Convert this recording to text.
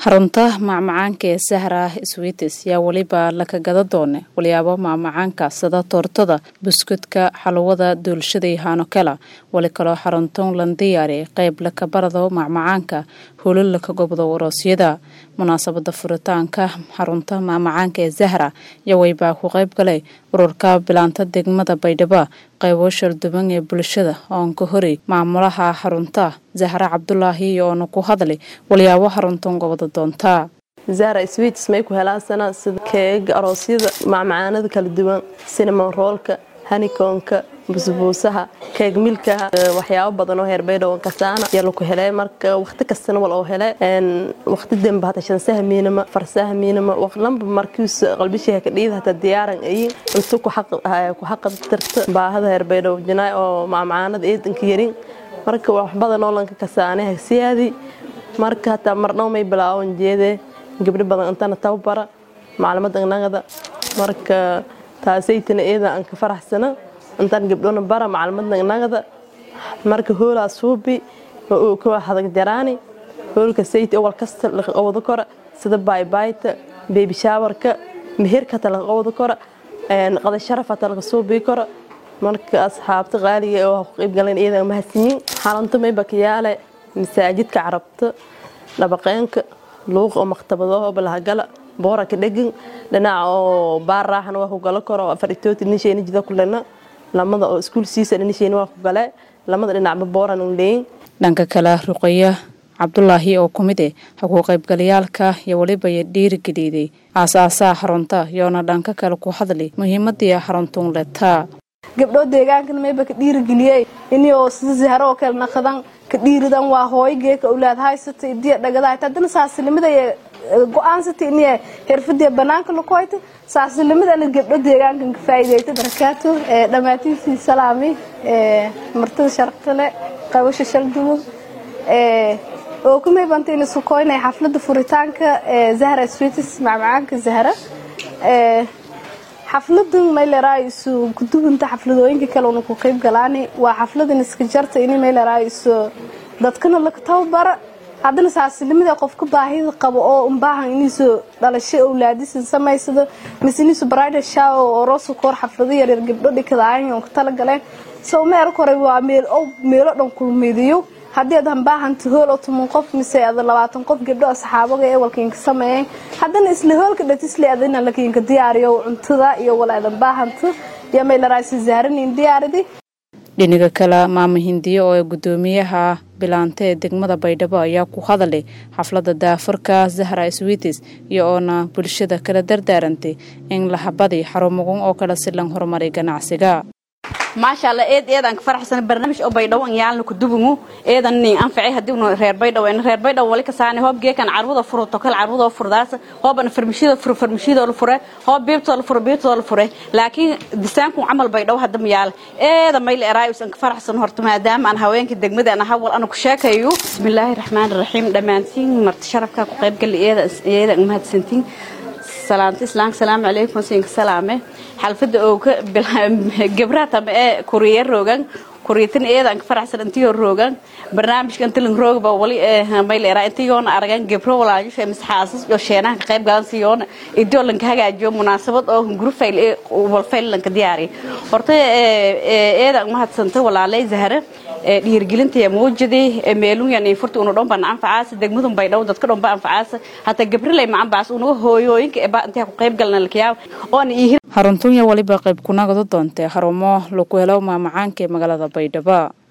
xarunta macmacaanka ee sahra swites yaa weliba laka gada doone walyaabo macmacaanka sida toortada buskudka xalwada duulshada iyo haanokela wali kaloo xaruntan lan diyaari qeyb laka barado macmacaanka holo laka gobdo waroosyada munaasabada furitaanka xarunta macmacaanka ee zahra yawaybaa ku qeyb galay ururka bilaanta degmada baydhabo qaybo sharduban ee bulshada oon ka horay maamulaha xarunta zahra cabdulaahi oona ku hadlay walyaabo xaruntan gobada doontaa zahra swiits may ku helaasana sida keega aroosyada macmacaanada kala duwan cinnamon roolka hanikoonka busbuusaha keeg milkaha waxyaabo badan oo heerbaydhowan kasaana yaa laku helay marka waqti kastana wal oo hele waqti demba hata shansaha miinama farsaha miinama lamba markiis qalbishiha ka dhiida hata diyaaran ayin intu ku xaqad tirta baahada heerbaydhow jinaay oo macmacaanada eedanka yarin marka wax badan oo lanka kasaane hagsiyaadi marka hataa marnoo may bilaawan jeedee gabdho badan intana tababara maclamada nagada marka taasaytana eeda aan ka faraxsana intaan gabdhona bara maclumadna nagada marka hoolaa suubi kuwa hadag jaraani hoolka sayti owal kasta laga qowdo kora sida baybayta beebi shaawarka meherkata laga qowdo kora qada sharafata laga suubii kora marka asxaabta qaaliga oo ku qayb galeen iyada mahadsanyiin xarunta mayba ka yaale masaajidka carabta dhabaqeenka luuq oo maktabado balahagala boora ka dhegin dhinaca oo baar raaxana waa ku galo karo faritooti nisheena jida kulena lamada oo iskuul siisa nisheena waa ku gale lamada dhinacba booran un leeyin dhanka kale ruqaya cabdulaahi oo ku mid eh haku qaybgalayaalka iyo weliba dhiirigeliiday aasaasaha xarunta yoona dhanka kale ku hadlay muhiimadii xaruntun letaa gabdhoo deegaankan mayba ka dhiirigeliyey inoo sida zahro oo kale naqadan ka dhiiridan waa hooygeeka awlaad haysata idiya dhagadaayta haddana saasilimada go-aansata iniya xirfadii banaanka lakoyta saasilimadana gabdho deegaankan ka faa'iideyta barakaato dhammaatiisii salaami martida sharftale qabasha shaldumo oo ku maybanta ina sukoynaya xaflada furitaanka zahra switis macmacaanka zahra xafladan mayleraayiso gudubinta xafladooyinka kale una ku qayb galaani waa xafladan iska jarta ini mayleraayiso dadkana laga tababara haddana saasilimada qofka baahida qabo oo unbaahan iniiso dhalasho owlaadisan samaysado mise iniiso brida shaw oo roosa koor xaflado yaryar gabdho dhikadaayan oo ka talagaleen sow meel kore waa meel oo meelo dhan kulmidiyo haddii aad hambaahanto hool oo toban qof mise ada labaatan qof gabdho asxaabaga ee walkiinka sameeyeen haddana isla hoolka dhatisle adina lakiinka diyaariyo cuntada iyo walaadan baahanto iyo maylaraasi zaaranin diyaaridi dhinaga kale maama hindiyo oo gudoomiyaha bilaanta ee degmada baydhabo ayaa ku hadalay xaflada daafurka zahra switis iyo oona bulshada kala dardaarantay in la habadi xarumagun oo kale si lan horumaray ganacsiga maasha allah eed eedaan ka faraxsan barnaamij oo baydhawo an yaalna ku dubungu eedan nin anfacay haddii unu reer baydhawo en reer baydhawo wali ka saane hoob geekan carwada furo tokal carwada furdaas hoobana farmashida furo farmashida la fure hoob biibtoo la furo biibtoo la fure laakiin disaanku camal baydhawo hadda ma yaala eeda mayl eraayus an ka faraxsan horta maadaama aan haweenka degmada aan hawal ana ku sheekayo bismillaahi raxmaani raxiim dhammaantiin marti sharafka ku qaybgali eeda eeda mahadsantiin salaamta islaamka salaamu calaykum siinka salaame xalfada oo ka gabraha tama ee kuriya roogan kuriyatin eedan ka faraxsan intiyo roogan barnaamijka intilan roogba wali mayleera intiyoona aragan gabro walaayusha misxaasas iyo sheenaha ka qayb galan siyoona idoo lanka hagaajiyo munaasabad oo gurufayl ee walfayl lanka diyaariyo horta eedan mahadsanta walaalay zahra dhiirgelinta muujidi meelunyan furta unu dhomba anfacaasa degmadun baydhaw dadka dhomba anfacaasa hataa gabrilay macanbaas unaga hooyooyinka eba intaa ku qayb galna lakiyaab oona iihir xaruntunya waliba qayb kunagado doontee xarumo laku helo maamacaanka ee magaalada baydhabo